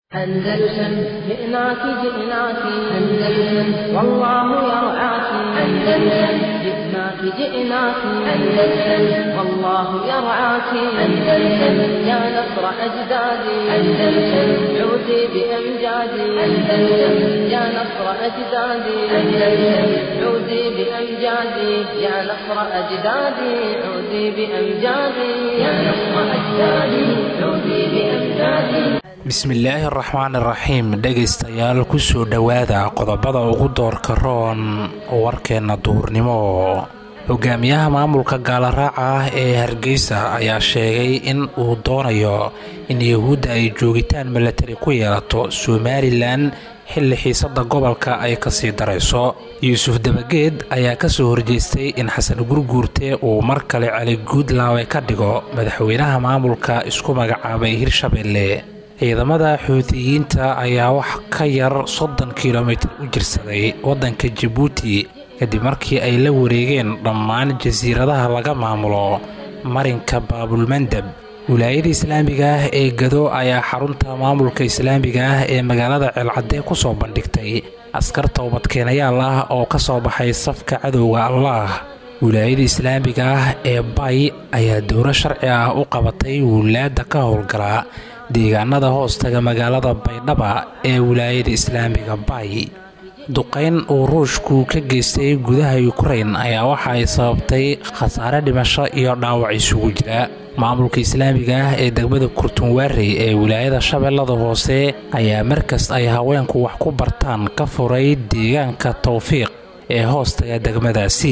أندلسن جئناك جئناك أندلسن والله يرعاك أندلسن جئناك جئناك أندلسن والله يرعاك أندلسن يا نصر أجدادي أندلسن عودي بأمجادي أندلسن يا نصر أجدادي أندلسن عودي بأمجادي يا نصر أجدادي عودي بأمجادي يا نصر أجدادي عودي بأمجادي bismillaahi araxmaan iraxiim dhegaystayaal kusoo dhowaada qodobada ugu doorka roon warkeenna duurnimo hogaamiyaha maamulka gaalaraaca ah ee hargeysa ayaa sheegay in uu doonayo in yahuudda ay joogitaan milatari ku yeelato somalilan xilli xiisada gobolka ay kasii darayso yuusuf dabageed ayaa kasoo horjeestay in xasan gurguurte uu mar kale cali guudlaawe ka dhigo madaxweynaha maamulka isku magacaabay hirshabelle ciidamada xuutiyiinta ayaa wax ka yar soddon kilomitir u jirsaday waddanka jabuuti kadib markii ay la wareegeen dhammaan jasiiradaha laga maamulo marinka baabulmandab wilaayada islaamiga ah ee gado ayaa xarunta maamulka islaamiga ah ee magaalada ceelcadee ku soo bandhigtay askar toobadkeenayaal ah oo ka soo baxay safka cadowga allaah wilaayada islaamiga ah ee bay ayaa dowro sharci ah u qabatay wilaada ka howlgala deegaanada hoostaga magaalada baydhaba ee wilaayada islaamiga bay duqayn uu ruushku ka geystay gudaha yukrain ayaa waxa ay sababtay khasaare dhimasho iyo dhaawac isugu jira maamulka islaamiga ah ee degmada kurtunwaarey ee wilaayada shabeellada hoose ayaa markas ay haweenku wax ku bartaan ka furay deegaanka towfiiq ee hoostaga degmadaasi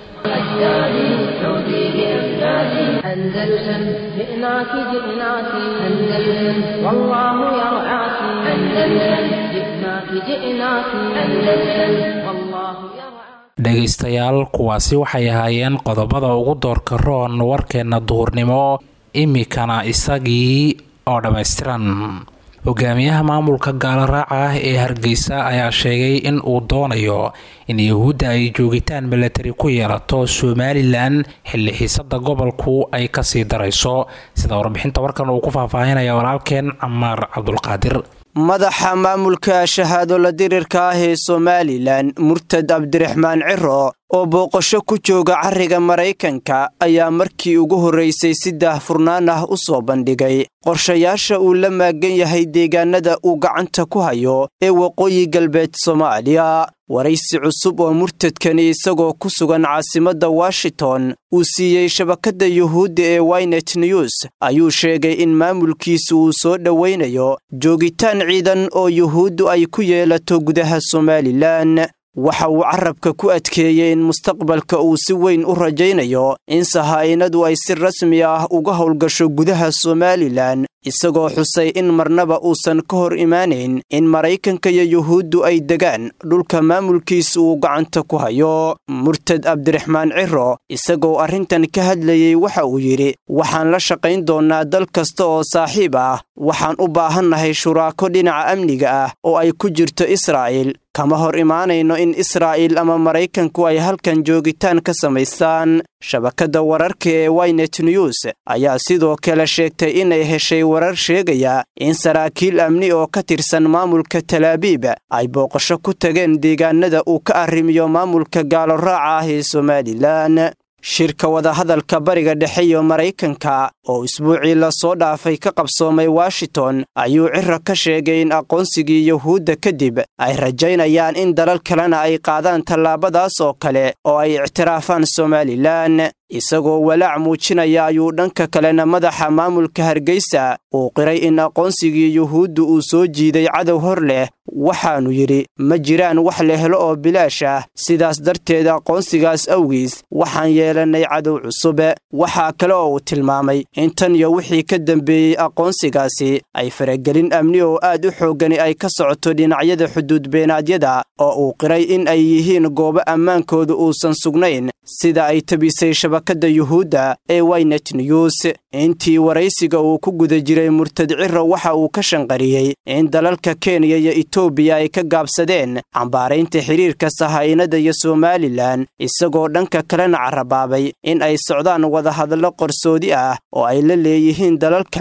أندلسن جئناك جئناك أندلسن والله يرعاك أندلسن جئناك جئناك أندلسن والله يرعاك dhegaystayaal kuwaasi waxay ahaayeen qodobada ugu doorka roon warkeenna duhurnimo imikana isagii oo dhammaystiran hogaamiyaha maamulka gaalaraaca ah ee hargeysa ayaa sheegay in uu doonayo in yahuudda ay joogitaan milatari ku yeelato somalilan xilli xiisada gobolku ay kasii darayso sida warbixinta warkan uu ku faahfaahinaya walaalkeen camaar cabdulqaadir madaxa maamulka shahaado la dirirka ah ee somalilan murtad cabdiraxmaan ciro oo booqasho ku jooga carriga maraykanka ayaa markii ugu horraysay si daahfurnaan ah u soo bandhigay qorshayaasha uu la maagan yahay deegaanada uu gacanta ku hayo ee waqooyi galbeed soomaaliya waraysi cusub oo murtadkani isagoo ku sugan caasimadda washington uu siiyey shabakadda yuhuudda ee wynet news ayuu sheegay in maamulkiisu uu soo dhowaynayo joogitaan ciidan oo yuhuuddu ay ku yeelato gudaha somalilan waxa uu carabka ku adkeeyey in mustaqbalka uu si weyn u rajaynayo in sahaa'inadu ay si rasmi ah uga howlgasho gudaha somalilan isagoo xusay in marnaba uusan ka hor imaanayn in maraykanka iyo yuhuuddu ay degaan dhulka maamulkiisa uu gacanta ku hayo murtad cabdiraxmaan ciro isagoo arrintan ka hadlayey waxa uu yidhi waxaan la shaqayn doonnaa dal kasta oo saaxiib ah waxaan u baahannahay shuraako dhinaca amniga ah oo ay ku jirto israa'il kama hor imaanayno in israa'iil ama maraykanku ay halkan joogitaan ka samaystaan shabakadda wararka ee wynet news ayaa sidoo kale sheegtay inay heshay warar sheegaya in saraakiil amni oo ka tirsan maamulka talaabiib ay booqasho ku tageen deegaanada uu ka arrimiyo maamulka gaaloraaca ah ee somalilan shirka wadahadalka bariga dhexe iyo maraykanka oo isbuucii lasoo dhaafay ka qabsoomay washington ayuu ciro ka sheegay in aqoonsigii yuhuudda kadib ay rajaynayaan in dalal kalena ay qaadaan tallaabadaas oo kale oo ay ictiraafaan somalilan isagoo walaac muujinaya ayuu dhanka kalena madaxa maamulka hargeysa uu qiray in aqoonsigii yuhuuddu uu soo jiiday cadow hor leh waxaannu yidhi ma jiraan wax la helo oo bilaash ah sidaas darteed aqoonsigaas awgiis waxaan yeelannay cadow cusube waxaa kale oo uu tilmaamay in tan iyo wixii ka dambeeyey aqoonsigaasi ay faragelin amni oo aad u xooggani ay ka socoto dhinacyada xuduudbeenaadyada oo uu qiray in ay yihiin goobo ammaankooda uusan sugnayn sida ay tabisay shabakadda yuhuudda ee wynet news intii waraysiga uu ku guda jiray murtad ciro waxa uu ka shanqariyey in dalalka kenya iyo etoobiya ay ka gaabsadeen cambaaraynta xidhiirka sahaa'inada iyo somalilan isagoo dhanka kalena carabaabay in ay socdaan wadahadallo qarsoodi ah oo ay la leeyihiin dalal kale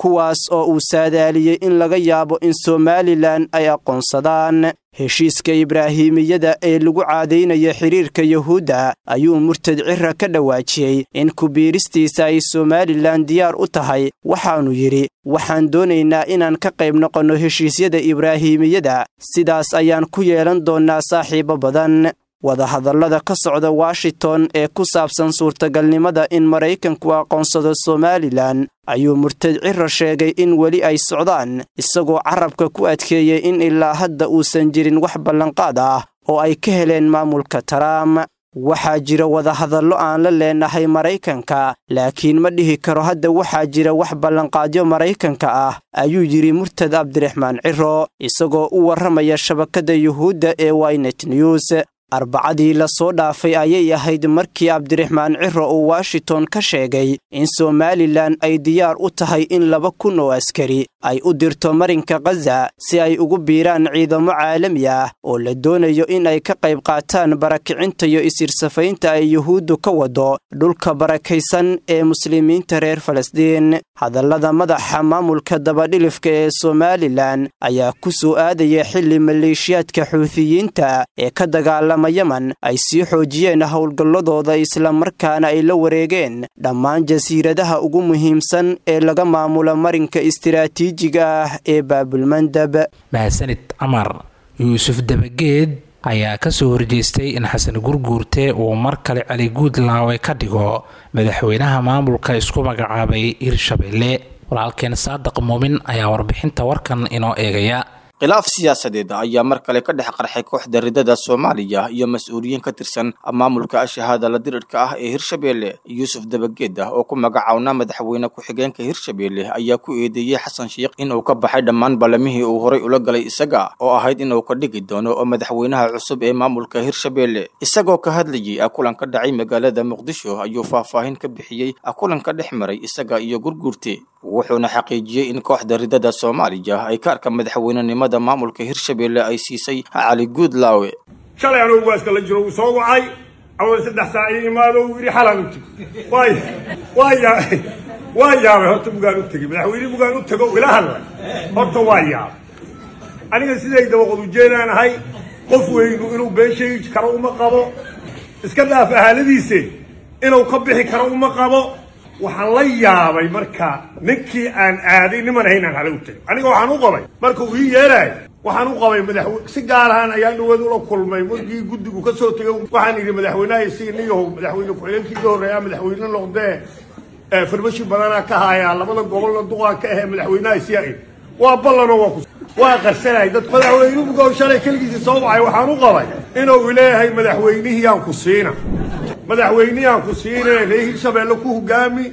kuwaas oo uu saadaaliyey in laga yaabo in somalilan ay aqoonsadaan heshiiska ibraahimiyada ee lagu caadaynaya xidhiirka yuhuudda ayuu murtad cira ka dhawaajiyey in kubiiristiisa ay somalilan diyaar u tahay waxaannu yidhi waxaan doonaynaa inaan ka qayb noqonno heshiisyada ibraahimiyada sidaas ayaan ku yeelan doonnaa saaxiibo badan wadahadallada ka socda washington ee ku saabsan suurtagalnimada in maraykanku aqoonsado somalilan ayuu murtad cira sheegay in weli ay socdaan isagoo carabka ku adkeeyey in ilaa hadda uusan jirin wax ballanqaad ah oo ay ka heleen maamulka taraam waxaa jira wadahadallo aan la leenahay maraykanka laakiin ma dhihi karo hadda waxaa jira wax ballanqaadyo maraykanka ah ayuu yidhi murtad cabdiraxmaan ciro isagoo u warramaya shabakadda yuhuudda ee wynet news arbacadii la soo dhaafay ayay ahayd markii cabdiraxmaan ciro uu washington ka sheegay in somalilan ay diyaar u tahay in laba kun oo askari ay u dirto marinka khaza si ay ugu biiraan ciidamo caalami ah oo la doonayo in ay ka qayb qaataan barakicinta iyo isirsafaynta ay yuhuuddu ka wado dhulka barakaysan ee muslimiinta reer falastiin hadallada madaxa maamulka dabadhilifka ee somalilan ayaa ku soo aadaya xilli maleeshiyaadka xuutiyiinta ee ka dagaalama yeman ay sii xoojiyeen howlgalladooda islamarkaana ay la wareegeen dhammaan jasiiradaha ugu muhiimsan ee laga maamulo marinka istiraatiijiga ah ee baabulmandab mahadsanid camar yuusuf dabageed ayaa ka soo horjeestay in xasan gurguurte uu mar kale cali guudlaawe ka dhigo madaxweynaha maamulka isku magacaabay hirshabelle walaalkeen saadiq muumin ayaa warbixinta warkan inoo eegaya khilaaf siyaasadeed ayaa mar kale ka dhex qarxay kooxda ridada soomaaliya iyo mas-uuliyiin ka tirsan maamulka shahaada la dirirka ah ee hirshabelle yuusuf dabageed ah oo ku magacawnaa madaxweyne ku-xigeenka hirshabelle ayaa ku eedeeyey xasan sheikh inuu ka baxay dhammaan ballamihii uu horay ula galay isaga oo ahayd inuu ka dhigi doono oo madaxweynaha cusub ee maamulka hirshabelle isagoo ka hadlayay kulan ka dhacay magaalada muqdisho ayuu faahfaahin ka bixiyey kulan ka dhex maray isaga iyo gurguurte wuxuuna xaqiijiyey in kooxda ridada soomaaliya ay ka arka madaxweynenimada maamulka hirshabelle ay siisay cali guudlaawe shalay anugu waaska la jiro uu soo wacay awal saddex saac ii imaado uu yidhi xalaan u tegi waay waa yaa waa yaabay horta bugaan u tegey madaxweyne bugaan u tego ila hadlay horta waa yaabay aniga siday dabaqod ujeedaan ahay qof weynu inuu been sheegi karo uma qabo iska dhaaf ahaaladiise inuu ka bixi karo uma qabo waxaan la yaabay marka ninkii aan aaday niman ahayn aan hala u tegay aniga waxaan u qabay marka uu ii yeelaayo waxaan u qabay madaxwe si gaar ahaan ayaan dhawaad ula kulmay markii guddigu ka soo tegay waxaan yidhi madaxweynaha isiga niyahow madaxweyne ku-xigeenkii ka horreeyaa madaxweyne noqdee farmashi badanaa ka hayaa labada gobolna duqaa ka ahee madaxweynaha isiga waa ballanoo waa ku waa qarsanay dad madaxweynuhu shalay keligiisii soo wacay waxaan u qabay inuu leeyahay madaxweynihii aan ku siina madaxweynihii aan ku siine ree hirshabeelle ku hogaami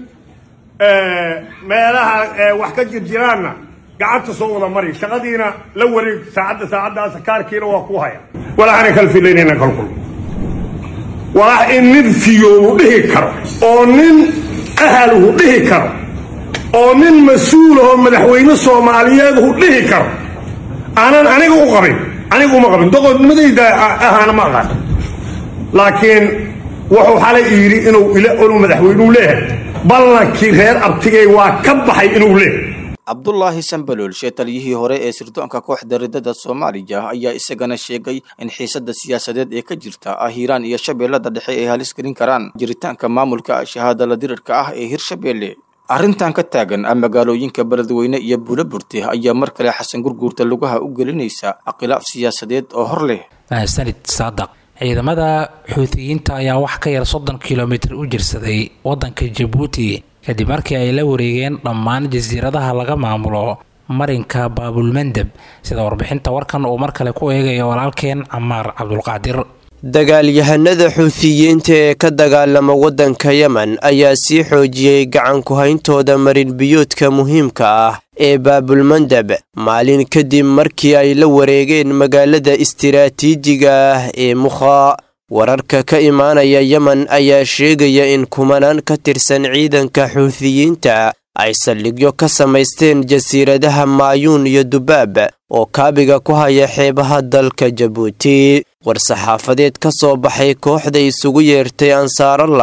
meelaha wax ka jirjiraanna gacanta soo wada mari shaqadiina la wareeg saacadda saacaddaas kaarkiina waa ku haya walaxana kalfilaynayna kalkul walax in nin fiyoobu dhihi karo oo nin ahalhu dhihi karo oo nin mas-uulahoo madaxweyne soomaaliyeed hu dhihi karo aanan aniga u qabin aniga uma qabin doqodnimadayda ahaana ma aqaan laakiin wuxuu xalay yidhi inuu inuu madaxweynuu leeyahay ballankii reer abtigay waa ka baxay inuu leeyahay cabdulaahi sambalool shee taliyihii hore ee sirdoonka kooxda ridada soomaaliya ayaa isagana sheegay in xiisadda siyaasadeed ee ka jirta ah hiiraan iyo shabeellada dhexe ay halis gelin karaan jiritaanka maamulka shahaada la dirirka ah ee hirshabelle arrintan ka taagan ah magaalooyinka beledweyne iyo buulaburte ayaa mar kale xasan gurguurta lugaha u gelinaysa khilaaf siyaasadeed oo hor leh mahadsanid saadaq ciidamada xuutiyiinta ayaa wax ka yar soddon kilomitir u jirsaday waddanka jabuuti kadib markii ay la wareegeen dhammaan jasiiradaha laga maamulo marinka baabulmandeb sida warbixinta warkan uu mar kale ku eegayo walaalkeen camaar cabdulqaadir dagaalyahanada xuutiyiinta ee ka dagaalama waddanka yemen ayaa sii xoojiyey gacan ku-hayntooda marinbiyoodka muhiimka ah ee baabulmandeb maalin kadib markii ay la wareegeen magaalada istiraatiijiga ah ee mukhaa wararka ka imaanaya yemen ayaa sheegaya in kumanaan ka tirsan ciidanka xuutiyiinta ay saldhigyo ka samaysteen jasiiradaha maayuun iyo dubaab oo kaabiga ku haya xeebaha dalka jabuuti war-saxaafadeed ka soo baxay kooxda isugu yeertay ansaarallah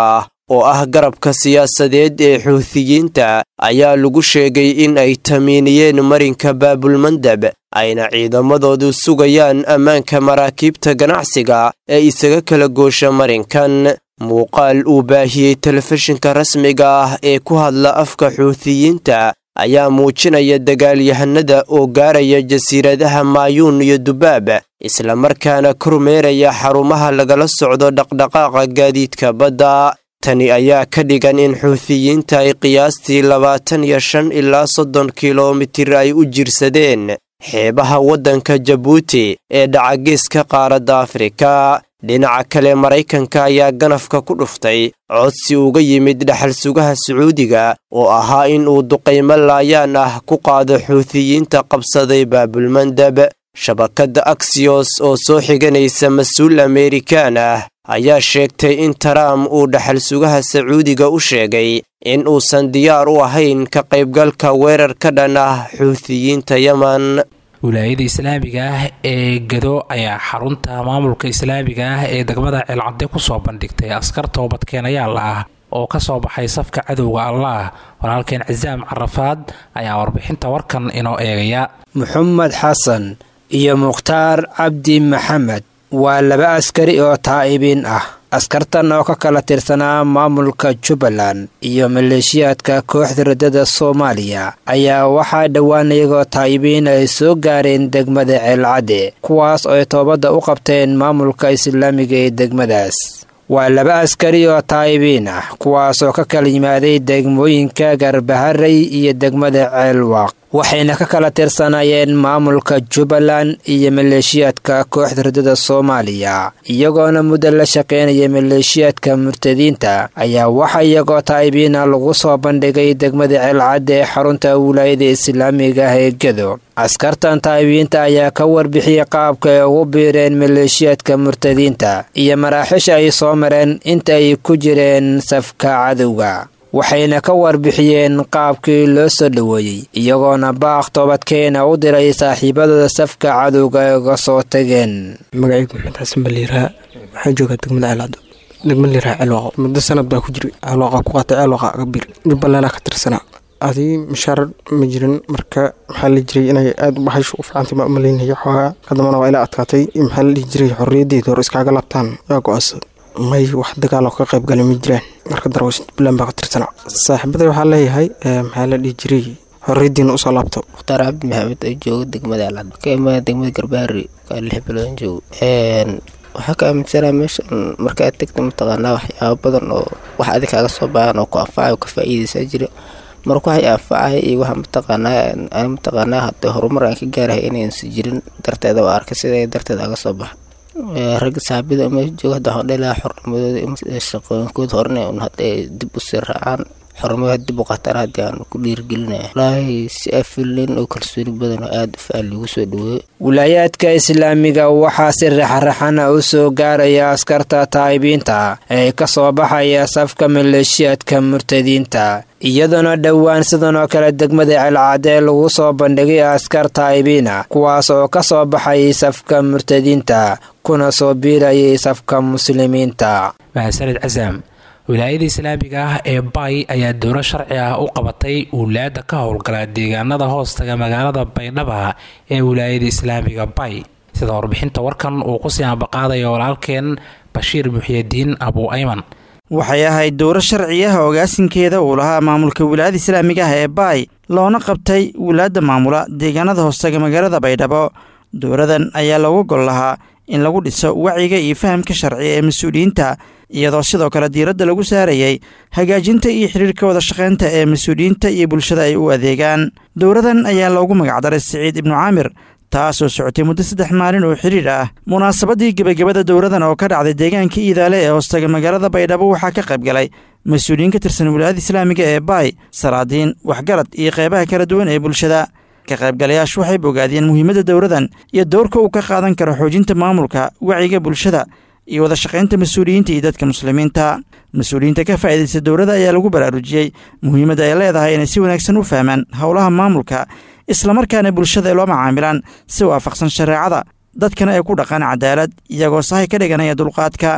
oo ah garabka siyaasadeed ee xuutiyiinta ayaa lagu sheegay in ay tamiiniyeen marinka baabulmandab ayna ciidamadoodu sugayaan ammaanka maraakiibta ganacsiga ee isaga kala goosha marinkan muuqaal uu baahiyey telefishinka rasmiga ah ee ku hadla afka xuutiyiinta ayaa muujinaya dagaalyahanada oo gaaraya jasiiradaha maayuun iyo dubaab islamarkaana kormeeraya xarumaha lagala socdo dhaqdhaqaaqa gaadiidka badda tani ayaa ka dhigan in xuutiyiinta ay qiyaastii labaatan iyo shan ilaa soddon kilomitir ay u jirsadeen xeebaha waddanka jabuuti ee dhacageeska qaaradda afrika dhinaca kale maraykanka ayaa ganafka ku dhuftay codsi uga yimid dhaxal sugaha sacuudiga oo ahaa in uu duqaymo laayaan ah ku qaado xuutiyiinta qabsaday baabulmandab shabakadda aksiyos oo soo xiganaysa mas-uul amerikaan ah ayaa sheegtay in taraam uu dhaxal sugaha sacuudiga u sheegay in uusan diyaar u ahayn ka qaybgalka weerar ka dhan ah xuutiyiinta yeman wilaayada islaamiga ah ee gado ayaa xarunta maamulka islaamiga ah ee degmada ceelcadde kusoo bandhigtay askar toobadkeenayaal ah oo ka soo baxay safka cadowga allaah walaalkeen casaam carafaad ayaa warbixinta warkan inoo eegaya maxamed xasan iyo mukhtaar cabdi maxamed waa laba askari oo taa'ibiin ah askartan oo ka kala tirsanaa maamulka jubbaland iyo maleeshiyaadka kooxda raddada soomaaliya ayaa waxaa dhowaan iyagoo taa'ibiin ay soo gaareen degmada ceelcadde kuwaas oo ay toobadda u qabteen maamulka islaamiga ee degmadaas waa laba askari oo taa'ibiin ah kuwaas oo ka kala yimaaday degmooyinka garbaharey iyo degmada ceelwaaq waxayna ka kala tirsanaayeen maamulka jubbaland iyo maleeshiyaadka kooxda raddada soomaaliya iyagoona muddo la shaqaynaya maleeshiyaadka murtadiinta ayaa waxa iyagoo taa'ibiina lagu soo bandhigay degmada ceelcadde ee xarunta wilaayada islaamiga ah ee gedo askartan taa'ibiinta ayaa ka warbixiyey qaabka ay ugu biireen maleeshiyaadka murtadiinta iyo maraaxisha ay soo mareen inta ay ku jireen safka cadowga waxayna ka warbixiyeen qaabkii loo soo dhoweeyey iyagoona baaq toobadkeena u diray saaxiibadooda safka cadowga ay uga soo tageen magacaygu maxamed xasan baliiraa waxaa joogaa degmada ceelcado degmada liiraa ceelwaaqo muddo sanad baa ku jiray ceelwaaqa ku qaatay ceelwaaqa aga bir jubbalandaa ka tirsanaa adii mashaar ma jirin marka maxaa la jiray inay aada u baxaysho u fiicantay maa umaleynaya xoogaa kadambana waa ilaa adkaatay maxaa la dhihi jiray xorriyaddeeda hore iskaaga laabtaan yaa go-aansan may wax dagaal oo ka qayb galay ma jiraan marka darwash jubbaland baa ka tirsanaa saaxiibada waxaa leeyahay maxaa la dhihi jiray xorriyaddiina usoo laabto mukhtaar cabdi maxamed oo jooga degmada alcad ka imaada degmada garbaari kaa lix bilood joogo waxaa ka aaminsanaa meeshan markaad tegta mataqaanaa waxyaaba badan oo wax adig kaaga soo baahan oo ku anfacay oo ka faa'iidaysaa jira marka waxay anfacaya iyo waxa mataqaanaa ani mataqaanaa hadee horumar aan ka gaarahay inaysan jirin darteeda waa arkay sida darteeda aga soo baxa ragga saxaabada meesha jooga hadda waxaan dhelaha xornimadooda shaqooyinkooda horena un hadda dib usii raacaan xornimada dib u qataan haddii aan ku dhiirigelinaya walaahi si afilin oo kalsooni badan oo aada u faal lagu soo dhaweeyo wilaayaadka islaamiga waxaa si raxraxana u soo gaaraya askarta taa'ibiinta ee ka soo baxaya safka maleeshiyaadka murtadiinta iyadoona dhowaan sidan oo kale degmada celcadee lagu soo bandhigay askar taa'ibiina kuwaas oo ka soo baxay safka murtadiinta kuna soo biirayay safka muslimiinta mahadsanid casaam wilaayada islaamiga ah ee bay ayaa dowlo sharci ah u qabatay wulaada ka howlgala deegaanada hoostaga magaalada baydhaba ee wilaayada islaamiga bay sida warbixinta warkan uu kusii ambaqaadayo walaalkeen bashiir muxiyadiin abu ayman waxay ahayd dowro sharci ah ogaasinkeeda uu lahaa maamulka wilaayada islaamiga ah ee baay loona qabtay wilaadda maamula deegaanada hoostaga magaalada baydhabo dowradan ayaa looga gol lahaa in lagu dhiso wacyiga iyo fahamka sharci ee mas-uuliyiinta iyadoo sidoo kale diiradda lagu saarayay hagaajinta iyo xiriirka wada shaqaynta ee mas-uuliyiinta iyo bulshada ay u adeegaan dowradan ayaa loogu magacdaray siciid ibnu caamir taasoo socotay muddo saddex maalin oo xiriir ah munaasabadii gebagabada dowradan oo ka dhacday deegaanka iidaale ee hoostaga magaalada baydhabo waxaa ka qayb galay mas-uuliyiin ka tirsan wilaayada islaamiga ee baay salaadiin waxgarad iyo qeybaha kala duwan ee bulshada ka qaybgalayaashu waxay bogaadiyeen muhiimadda dowradan iyo doorka uu ka qaadan karo xoojinta maamulka wacyiga bulshada iyo wada shaqaynta mas-uuliyiinta iyo dadka muslimiinta mas-uuliyiinta ka faa'iidaysta dowladda ayaa lagu baraarujiyey muhiimadda ay leedahay inay si wanaagsan u fahmaan howlaha maamulka islamarkaana bulshada ay loo macaamilaan si waafaqsan shareecada dadkana ay ku dhaqaan cadaalad iyagoo sahay ka dhiganaya dulqaadka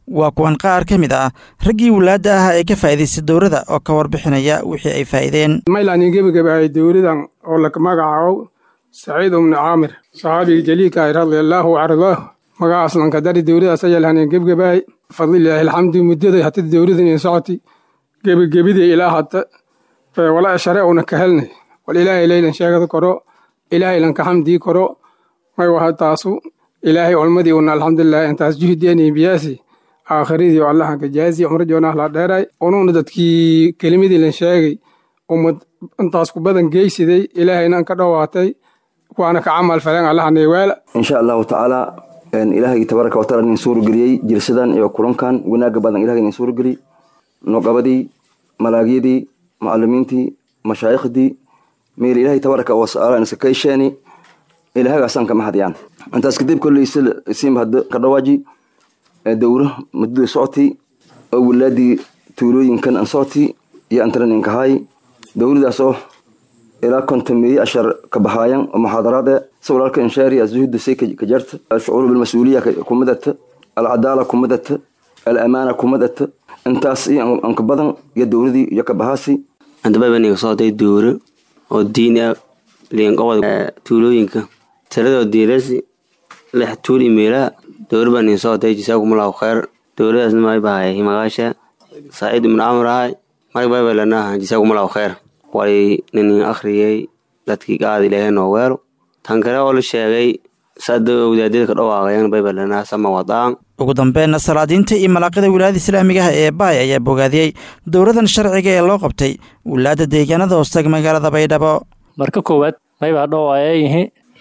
waa kuwan qaar ka mid ah raggii wulaadda ah ee ka faa'iidaystay dowladda oo ka warbixinaya wixii ay faa'iideen maylaani gebagabahay dowladan oo la magacaabo saciid ibnu caamir saxaabiga jaliilka ah radiallaahu cardaahu magacaasnan ka dari dowladaas ayalhanin gebgabahay fadlilaahi alxamdu muddaday hata dowladan in socoti gebagebidii ilaa hata wala share una ka helnay wal ilaahay leylan sheegada koro ilaahay lanka xamdii koro may waha taasu ilaahay olmadii una alxamdulilah intaas juhdieni biyaasi aakhiradii oo allahan ka jaazi cumro joonah la dheeray ununa dadkii kelimadii lan sheegay ummad intaas ku badan geysiday ilaahayna ka dhowaatay waana ka camal faleen allahanay weela insha allahu tacaala ilaahay tabaaraka wataala nin suurageliyey jirsadan iyo kulankan wanaaga badan ilahay nin suurageliy noqabadii malaagyadii macalimiintii mashaaikhdii meel ilaahay tabaaraka wataala iska kaysheeni ilaahagaasaan kama hadiyaan intaas kadib kolley isiinba hadda ka dhawaaji dowro muddada socotay oo wilaadii tuulooyinkan an socotay iyo antaraninkahaay dowladaas oo ilaa kontomeeye ashar ka bahaayan oo muxaadaraad e si walaalka inshaari azuhda say ka jarta alshucuur bilmas-uuliya kumadata alcadaala kumadata alamaana kumadata intaas iyo anka badan iyo dowladii iyo ka bahaasi andababaniga socday dowro oo diin ah liinqobada tuulooyinka tiradoo diirasi lix tuul imeelaa dowra baa nin socday jisaakumullahu khayr dowladaasna may bahay magaasha saaciid ibnu camr ahay marg baybalanaha jisaakumullahu khayr way nin akhriyey dadkii qaad ilaahay noo weelo tan kale oo la sheegay sada wadaadada ka dhawaaqayan baybalanaha sama wadaan ugu dambeynna salaadiinta iyo malaaqida wilaayada islaamiga ah ee baay ayaa bogaadiyey dowladan sharciga ee loo qabtay wilaada deegaanada hoostaga magaalada baydhabo marka koowaad maybaa dhowaayayihi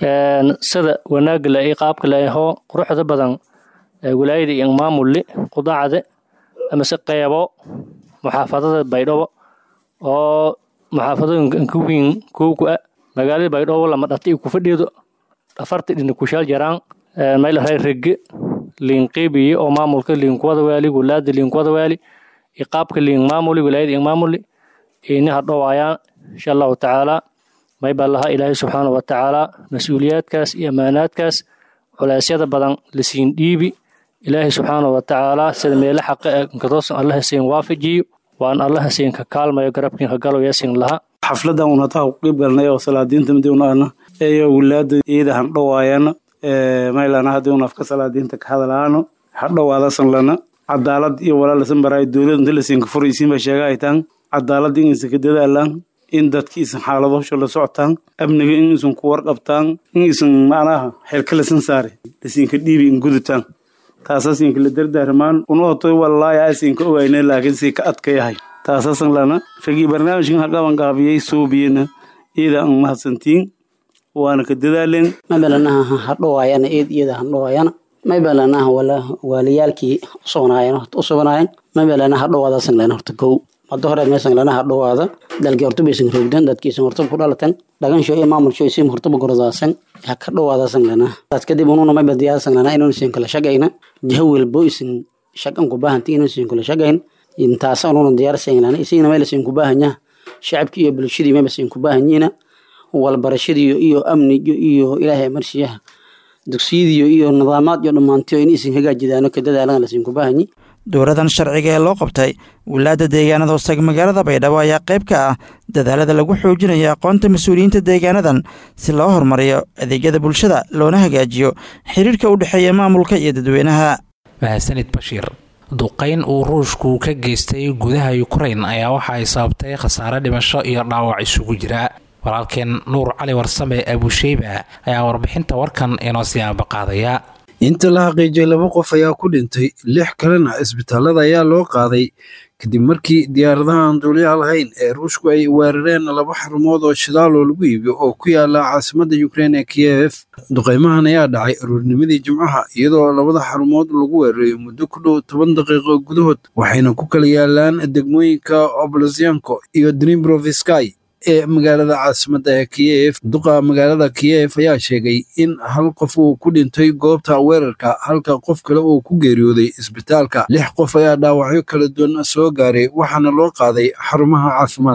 sida wanaagga le iyo qaabka le ahoo quruxda badan wilaayada iyo maamulli qudacde amase qeybo muxaafadada baydhabo oo muxaafadooyinka inka wiin kowku ah magaalada baydhabo lama dhata iyo kufadhido afarta dhina kushaal jaraan maylaray rege liinqiibiye oo maamulka liinkuwada waali wulaada liinkuwada waali iyo qaabka liin maamuli wilaayada iyo maamuli ini hadhowaayaan insha allahu tacaala may baa lahaa ilaahay subxaana wa tacaala mas-uuliyaadkaas iyo ammaanaadkaas culeysyada badan lasiin dhiibi ilaahay subxaana wa tacaala sida meelo xaqa e nkatoosan allaha siin waafajiyo waan allaha siin ka kaalmayo garabkiin ka galo yaasiin laha xafladan un hataa ku qeyb galnay oo salaadiinta midiwnaana eyo wilaada iyada handhowaayana maylana hadii un afka salaadiinta ka hadalaano hadhowaadasan lana cadaalad iyo walaalasan baraayo dowlad inta lasiinka furaysiinba sheega ay taan cadaalad inaysan ka dadaalaan in dadkiisan xaaladosho la socotaan amniga inaysan ku warqabtaan inaysan macnaha xelkalasan saare lasiinka dhiibi in gudutaan taasaasinka la dardaarmaan unootay wallaahi aysinka ogayna laakiin si ka adka yahay taasaasan lana ragii barnaamijkan haqaban qaabiyey soobiyena iyada aan mahadsantiin waana ka dadaaleen mabalanaha hadhowaayana eed iyada hadhowaayana mabalanaha wala waaliyaalkii usugnaayeen usugnaayeen mabalana hadhowaadasan lena horta kow hadda hore meesan lana hadhowaada dalkii horta baysan roogdan dadkiisan hortaba ku dhalatan dhagansho iyo maamulsho isim hortaba gorodaasan ha ka dhowaadasan lana taas kadib ununa mayba diyaasan lana inuu isin kala shaqayna jaha welbo isin shaqan ku baahanti inuu isin kala shaqayn intaas ununa diyaarsan lana isigna meel isin ku baahanya shacabkii iyo bulshadii mayba isin ku baahanyiina walbarashadii iyo amniga iyo ilaahay marshiyaha dugsiyadiyo iyo nidaamaad iyo dhammaantiyo in isin hagaajidaano ka dadaalan lasiin ku baahanyi dowladan sharciga ee loo qabtay wilaada deegaanada hoostaga magaalada baydhabo ayaa qayb ka ah dadaalada lagu xoojinayo aqoonta mas-uuliyiinta deegaanadan si loo horumariyo adeegyada bulshada loona hagaajiyo xiriirka u dhexeeya maamulka iyo dadweynaha mahadsanid bashiir duqayn uu ruushku ka geystay gudaha yukrain ayaa waxa ay sababtay khasaare dhimasho iyo dhaawac isugu jira walaalkeen nuur cali warsame abusheyba ayaa warbixinta warkan inoo sii aabaqaadaya inta la xaqiijiyay laba qof ayaa ku dhintay lix kalena isbitaalada ayaa loo qaaday kadib markii diyaaradaha aan duuliyaha lahayn ee ruushku ay weerareen laba xarumood oo shidaal oo lagu iibiyo oo ku yaala caasimadda ukrein ee kiyef duqaymahan ayaa dhacay aroornimadii jimcaha iyadoo labada xarumood lagu weerarayo muddo ku dhow toban daqiiqo gudahood waxayna ku kala yaalaan degmooyinka oblosyanko iyo dnibrovisky ee magaalada caasimadda ee kiyef duqa magaalada kiyef ayaa sheegay in hal qof uu ku dhintay goobta weerarka halka qof kale uu ku geeriyooday isbitaalka lix qof ayaa dhaawacyo kala duwan soo gaaray waxaana loo qaaday xarumaha caafimaadka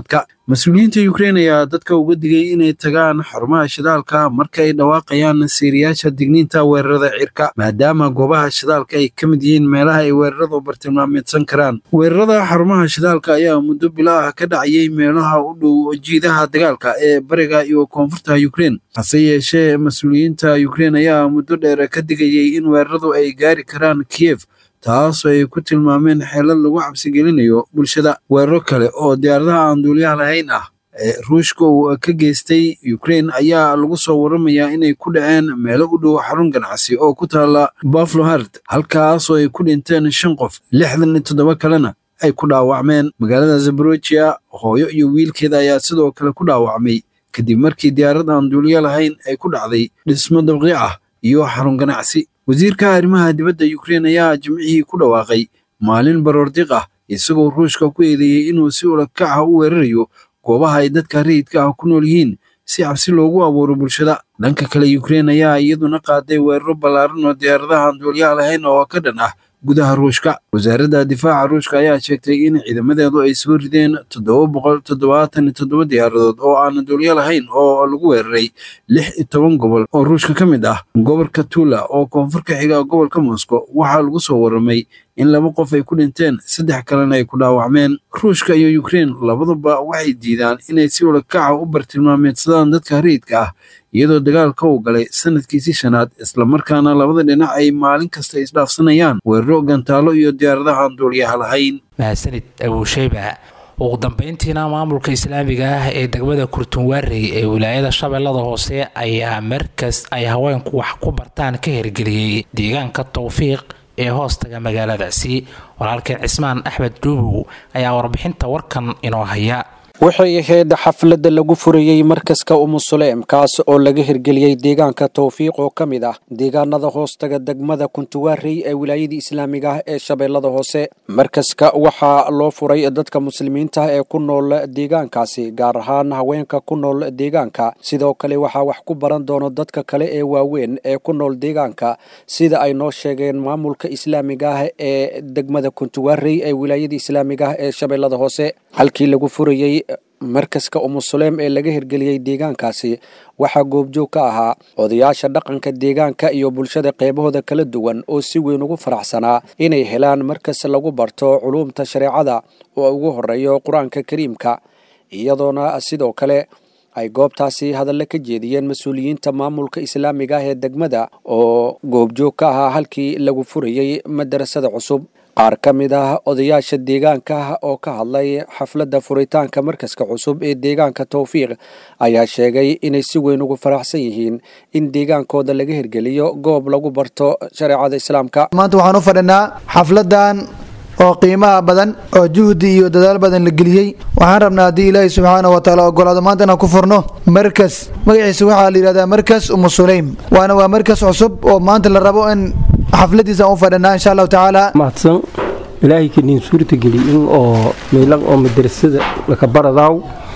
mas-uuliyiinta ukrein ayaa dadka uga digay inay tagaan xarumaha shidaalka marka ay dhawaaqayaan siiriyaasha digniinta weerarada cirka maadaama goobaha shidaalka ay ka mid yihiin meelaha ay weeraradu bartilmaameedsan karaan weerarada xarumaha shidaalka ayaa muddo bilo ah ka dhacayay meelaha u dhow jiidaha dagaalka ee bariga iyo koonfurta ukrein hase yeeshee mas-uuliyiinta ukrein ayaa muddo dheer ka digayay in weeraradu ay gaari karaan kiyef taasoo ay ku tilmaameen xeelad lagu cabsigelinayo bulshada weeraro kale oo diyaaradaha aan duuliyaha lahayn ah ee ruushka uu ka geystay ukrein ayaa lagu soo waramayaa inay ku dhaceen meelo u dhow xarun ganacsi oo ku taala baflohard halkaasoo ay ku dhinteen shan qof lixdan iyo toddoba kalena ay ku dhaawacmeen magaalada zaborojiya hooyo iyo wiilkeeda ayaa sidoo kale ku dhaawacmay kadib markii diyaarad aan duuliyo lahayn ay ku dhacday dhismo dabqi ah iyo xarun ganacsi wasiirka arrimaha dibadda ukrein ayaa jimcihii ku dhawaaqay maalin baroordiq ah isagoo ruushka ku eedeeyey inuu si ulakaca u weerarayo goobaha ay dadka rayidka ah ku nool yihiin si cabsi loogu abuuro bulshada dhanka kale ukrein ayaa iyaduna qaaday weeraro ballaaran oo diyaaradaha aan duuliyaha lahayn oo ka dhan ah gudaha ruushka wasaaradda difaaca ruushka ayaa sheegtay in ciidamadeedu ay soo rideen toddoba boqol toddobaatan iyo toddoba diyaaradood oo aan duuliyo lahayn oo lagu weeraray lix iyo toban gobol oo ruushka ka mid ah gobolka tula oo koonfur ka xiga gobolka moscow waxaa lagu soo warramay in laba qof ay ku dhinteen saddex kalena ay ku dhaawacmeen ruushka iyo ukrein labaduba waxay diidaan inay si ulakaca u bartilmaameedsadaan dadka rayidka ah iyadoo dagaalka uu galay sanadkiisii shanaad islamarkaana labada dhinac ay maalin kasta isdhaafsanayaan weeraro gantaalo iyo diyaaradaha aan duuliyaha lahayn mahadsanid abuusheyba ugu dambeyntiina maamulka islaamiga ah ee degmada kurtunwaarey ee wilaayada shabeellada hoose ayaa markas ay haweenku wax ku bartaan ka hirgeliyey deegaanka towfiiq ee hoostaga magaaladaasi walaalkeen cismaan axmed dhuubow ayaa warbixinta warkan inoo haya waxay ahayd xafladda lagu furayey markaska umusuleem kaas oo laga hirgeliyey deegaanka towfiiq oo ka mid ah deegaanada hoostaga degmada kuntuwaarey ee wilaayadii islaamiga ah ee shabeellada hoose markaska waxaa loo furay dadka muslimiinta ee ku nool deegaankaasi gaar ahaan haweenka ku nool deegaanka sidoo kale waxaa wax ku baran doono dadka kale ee waaweyn ee ku nool deegaanka sida ay noo sheegeen maamulka islaamiga ah ee degmada kuntuwaarey ee wilaayadii islaamiga ah ee shabeellada hoose halkii lagu furayey markaska umusuleem ee laga hirgeliyey deegaankaasi waxaa goobjoog ka ahaa odayaasha dhaqanka deegaanka iyo bulshada qeybahooda kala duwan oo si weyn ugu faraxsanaa inay helaan markas lagu barto culuumta shareecada oo ugu horeeyo qur-aanka kariimka iyadoona sidoo kale ay goobtaasi hadalla ka jeediyeen mas-uuliyiinta maamulka islaamiga ah ee degmada oo goobjoog ka ahaa halkii lagu furayey madarasada cusub qaar ka mid ah odayaasha deegaanka oo ka hadlay xafladda furitaanka markaska cusub ee deegaanka towfiiq ayaa sheegay inay si weyn ugu faraxsan yihiin in deegaankooda laga hirgeliyo goob lagu barto shareecada islaamka maanta waxaan u fadhinaa xafladan oo qiimaha badan oo juhdi iyo dadaal badan la geliyey waxaan rabnaa haddii ilaahi subxaana wa taala ogolaado maanta inaan ku furno markas magaciisa waxaa la yidhahdaa markas umu sulaym waana waa markas cusub oo maanta la rabo in xafladiisa aan u fadhinaa insha allahu tacaala mahadsan ilaahay kaniin suurta geli in oo meelan oo madrasada laka baradaaw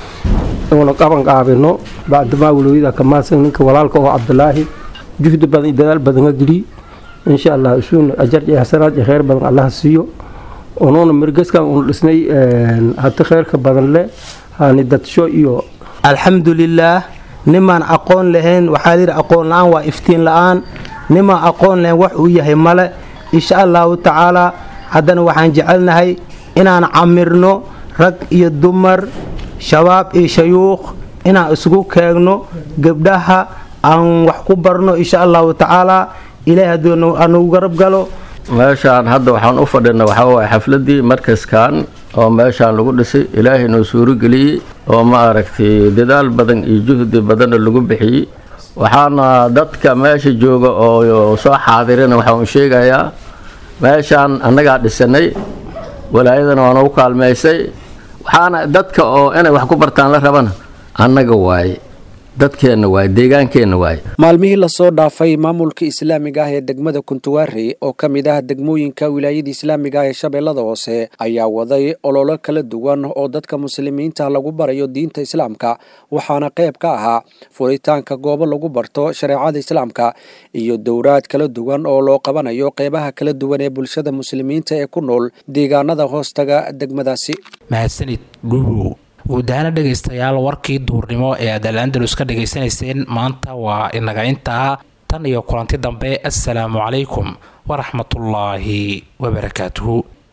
oona qaban qaabino bacdamaa walooyada ka mahadsan ninka walaalka oo cabdulaahi juhdi badan iyo dadaal badan ka geliy insha allah isuuna ajar iyo xasanaad iyo kheyr badan allaha siiyo onoona margaskan uun dhisnay hati kheyrka badan leh hani dadsho iyo alxamdulilaah nimaan aqoon lahayn waxaa layidhi aqoon la-aan waa iftiin la-aan nimaan aqoon lahayn wax uu yahay male insha allahu tacaalaa haddana waxaan jecelnahay inaan camirno rag iyo dumar shabaab iyo shayuukh inaan isugu keegno gabdhaha aan wax ku barno insha allahu tacaalaa ilaahay hadduu anugu garab galo meeshaan hadda waxaan u fadhina waxaa waay xafladii markaskan oo meeshaan lagu dhisay ilaahay noo suurageliyey oo ma aragtay dadaal badan iyo juhdi badanna lagu bixiyey waxaana dadka meesha jooga oo soo xaadirina waxaan sheegayaa meeshaan annagaa dhisanay walaayadana waa nagu kaalmaysay waxaana dadka oo inay wax ku bartaan la rabana annaga waaye dadkeenna waaye deegaankeenna waaye maalmihii lasoo dhaafay maamulka islaamiga ah ee degmada kuntuwaarey oo ka mid ah degmooyinka wilaayada islaamiga ah ee shabeellada hoose ayaa waday ololo kala duwan oo dadka muslimiinta lagu barayo diinta islaamka waxaana qayb ka ahaa furitaanka goobo lagu barto shareecada islaamka iyo dowraad kala duwan oo loo qabanayo qeybaha kala duwan ee bulshada muslimiinta ee ku nool deegaanada hoostaga degmadaasi mahadsanid dhuubow guud ahaana dhegaystayaal warkii duurnimo ee aad al andalus ka dhegaysanayseen maanta waa inaga intaa tan iyo kulanti dambe assalaamu calaykum waraxmatullaahi wabarakaatuhu